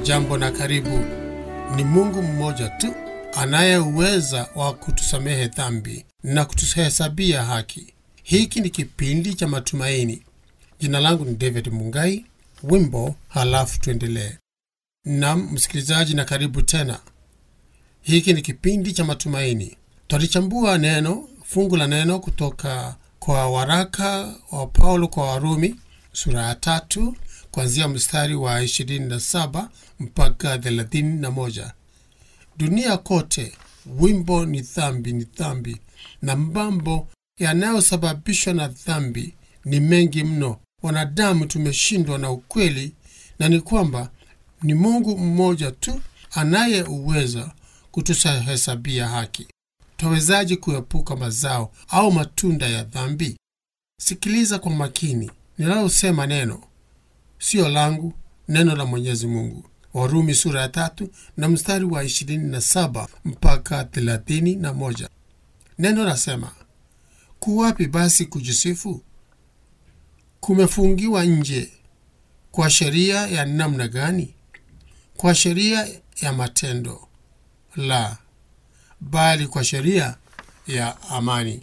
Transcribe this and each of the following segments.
Hujambo na karibu. Ni Mungu mmoja tu anaye uweza wa kutusamehe dhambi na kutuhesabia haki. Hiki ni kipindi cha matumaini. Jina langu ni David Mungai. Wimbo halafu tuendelee. Nam msikilizaji, na karibu tena. Hiki ni kipindi cha matumaini. Twalichambua neno fungu la neno kutoka kwa waraka wa Paulo kwa Warumi sura ya tatu kuanzia mstari wa 27 mpaka 31. Dunia kote wimbo ni dhambi, ni dhambi, na mambo yanayosababishwa na dhambi ni mengi mno. Wanadamu tumeshindwa na ukweli, na ni kwamba ni Mungu mmoja tu anaye uweza kutuhesabia haki. Twawezaje kuepuka mazao au matunda ya dhambi? Sikiliza kwa makini ninalosema neno siyo langu, neno la Mwenyezi Mungu. Warumi sura ya tatu na mstari wa 27 mpaka 31. Neno nasema, kuwapi basi kujisifu? Kumefungiwa nje. Kwa sheria ya namna gani? Kwa sheria ya matendo? La, bali kwa sheria ya amani.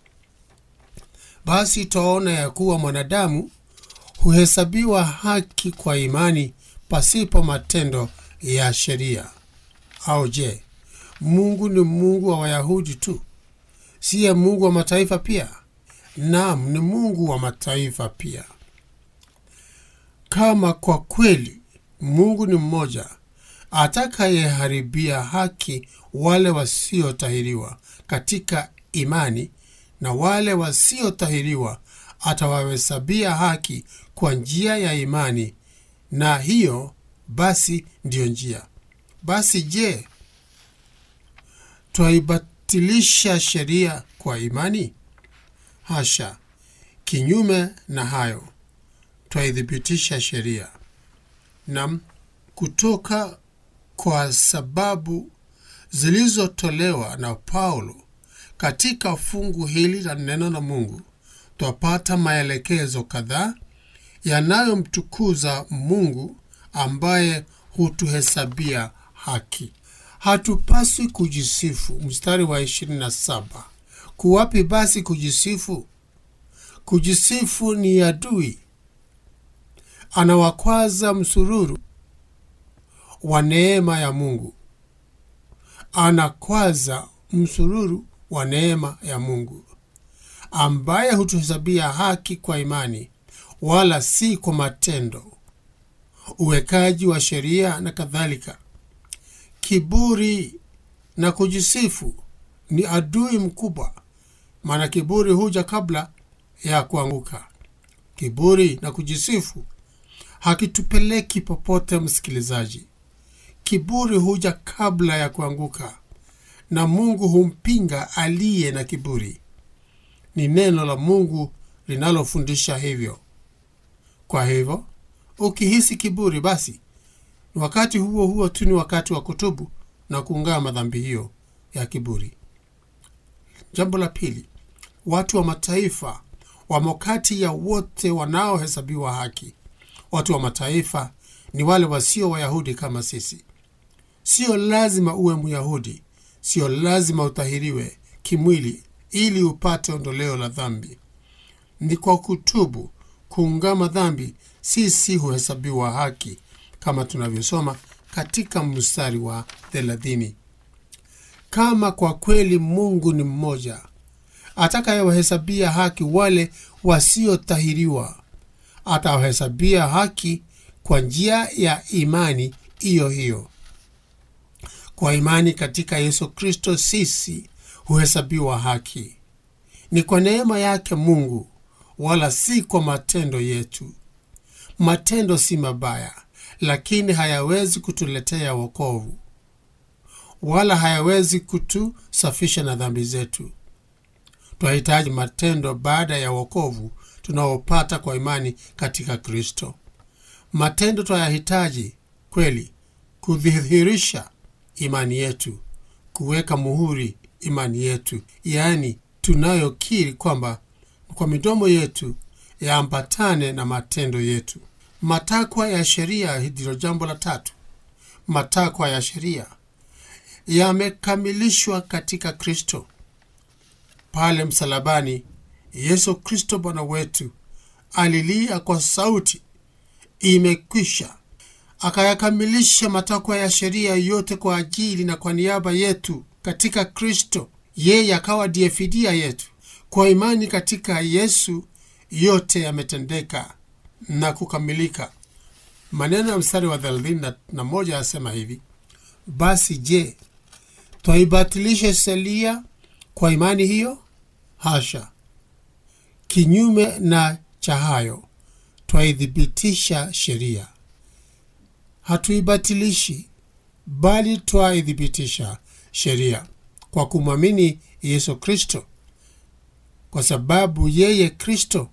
Basi twaona ya kuwa mwanadamu huhesabiwa haki kwa imani pasipo matendo ya sheria. Au je, Mungu ni Mungu wa Wayahudi tu? Siye Mungu wa mataifa pia? Naam, ni Mungu wa mataifa pia. Kama kwa kweli Mungu ni mmoja, atakayeharibia haki wale wasiotahiriwa katika imani, na wale wasiotahiriwa atawahesabia haki kwa njia ya imani, na hiyo basi ndiyo njia. Basi je, twaibatilisha sheria kwa imani? Hasha! Kinyume na hayo, twaithibitisha sheria. Nam, kutoka kwa sababu zilizotolewa na Paulo katika fungu hili la neno la Mungu twapata maelekezo kadhaa yanayomtukuza Mungu ambaye hutuhesabia haki. Hatupaswi kujisifu. Mstari wa 27, kuwapi basi kujisifu? Kujisifu ni adui, anawakwaza msururu wa neema ya Mungu, anakwaza msururu wa neema ya Mungu ambaye hutuhesabia haki kwa imani, wala si kwa matendo, uwekaji wa sheria na kadhalika. Kiburi na kujisifu ni adui mkubwa, maana kiburi huja kabla ya kuanguka. Kiburi na kujisifu hakitupeleki popote, msikilizaji. Kiburi huja kabla ya kuanguka, na Mungu humpinga aliye na kiburi. Ni neno la Mungu linalofundisha hivyo. Kwa hivyo, ukihisi kiburi, basi ni wakati huo huo tu ni wakati wa kutubu na kuungama dhambi hiyo ya kiburi. Jambo la pili, watu wa mataifa wamo kati ya wote wanaohesabiwa haki. Watu wa mataifa ni wale wasio Wayahudi kama sisi. Sio lazima uwe Myahudi, sio lazima utahiriwe kimwili ili upate ondoleo la dhambi. Ni kwa kutubu, kuungama dhambi, sisi huhesabiwa haki, kama tunavyosoma katika mstari wa thelathini. Kama kwa kweli Mungu ni mmoja, atakayewahesabia haki wale wasiotahiriwa, atawahesabia haki kwa njia ya imani hiyo hiyo. Kwa imani katika Yesu Kristo sisi huhesabiwa haki. Ni kwa neema yake Mungu, wala si kwa matendo yetu. Matendo si mabaya, lakini hayawezi kutuletea wokovu, wala hayawezi kutusafisha na dhambi zetu. Twahitaji matendo baada ya wokovu tunaopata kwa imani katika Kristo. Matendo twayahitaji kweli kudhihirisha imani yetu, kuweka muhuri imani yetu, yaani tunayokiri kwamba kwa midomo yetu yaambatane na matendo yetu. Matakwa ya sheria ndilo jambo la tatu. matakwa ya sheria yamekamilishwa katika Kristo. Pale msalabani, Yesu Kristo Bwana wetu alilia kwa sauti, imekwisha, akayakamilisha matakwa ya sheria yote kwa ajili na kwa niaba yetu katika Kristo. Yeye akawa ndiye fidia yetu. Kwa imani katika Yesu yote yametendeka na kukamilika. Maneno ya mstari wa thelathini na moja yasema hivi: basi je, twaibatilishe sheria kwa imani hiyo? Hasha! Kinyume na cha hayo, twaithibitisha sheria. Hatuibatilishi, bali twaithibitisha sheria kwa kumwamini Yesu Kristo, kwa sababu yeye Kristo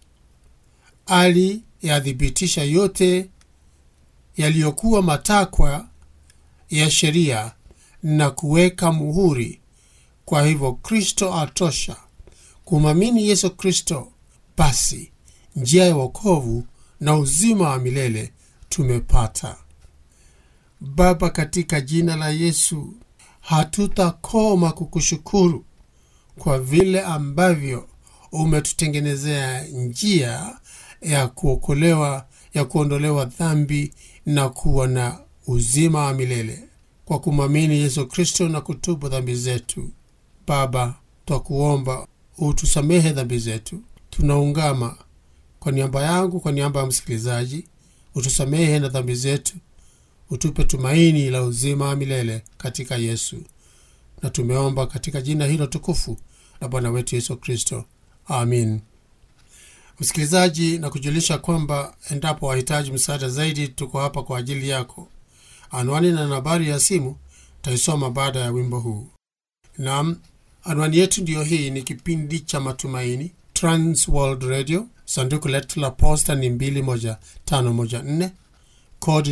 aliyathibitisha yote yaliyokuwa matakwa ya sheria na kuweka muhuri. Kwa hivyo Kristo atosha. Kumwamini Yesu Kristo, basi njia ya wokovu na uzima wa milele tumepata. Baba, katika jina la Yesu, hatutakoma kukushukuru kwa vile ambavyo umetutengenezea njia ya kuokolewa, ya kuondolewa dhambi na kuwa na uzima wa milele kwa kumwamini Yesu Kristo na kutubu dhambi zetu. Baba, twakuomba utusamehe dhambi zetu. Tunaungama kwa niaba yangu, kwa niaba ya msikilizaji, utusamehe na dhambi zetu, utupe tumaini la uzima wa milele katika Yesu, na tumeomba katika jina hilo tukufu la Bwana wetu Yesu Kristo, amin. Msikilizaji, na kujulisha kwamba endapo wahitaji msaada zaidi, tuko hapa kwa ajili yako. Anwani na nambari ya simu taisoma baada ya wimbo huu. Naam, anwani yetu ndiyo hii. Ni kipindi cha Matumaini, Trans World Radio. Sanduku letu la posta ni 21514 kodi ni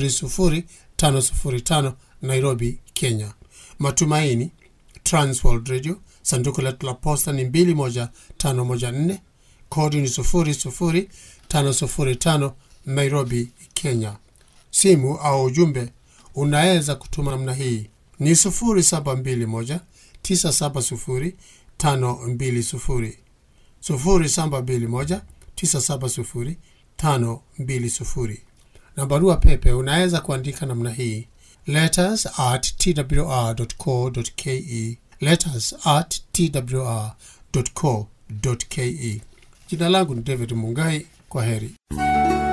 00505 Nairobi, Kenya. Matumaini, Trans World Radio. Sanduku letu la posta ni 21514 kodi ni 00505 Nairobi, Kenya. Simu au ujumbe unaweza kutuma namna hii ni 0721 970 520, 0721 970 520. Na barua pepe unaweza kuandika namna hii letters at twr.co.ke, letters at twr.co.ke. Jina langu ni David Mungai. Kwa heri.